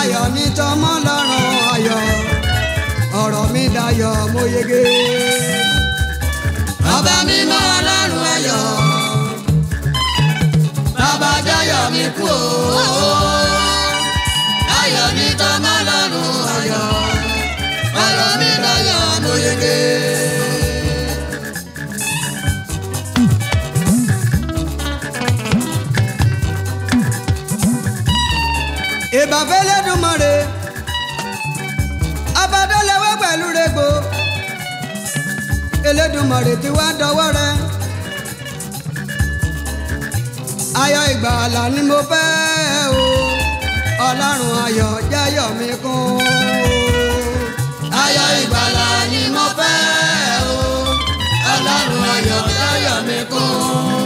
ayọ̀ ní tọmọ lọ́rùn ayọ̀ ọ̀rọ̀ mi dayọ̀ mo yege. ọba mímọ́ ọlọ́run ayọ̀ bàbá jayọ̀ mi kú o ayọ̀ ní tọmọ lọ́run ayọ̀ ọ̀rọ̀ mi dayọ̀ mo yege. ìbàfẹ́ lẹ́dùnmọ́re abadọ́lẹ́wọ́ pẹ̀lú rẹ̀gbò Elédùmarè tí wàá dọwọ́ rẹ ayọ̀ ìgbàlà ni mo fẹ́ o ọlọ́run ayọ̀ jẹ́yọ̀ mi kún ayọ̀ ìgbàlà ni mo fẹ́ o ọlọ́run ayọ̀ jayọ̀ mi kún.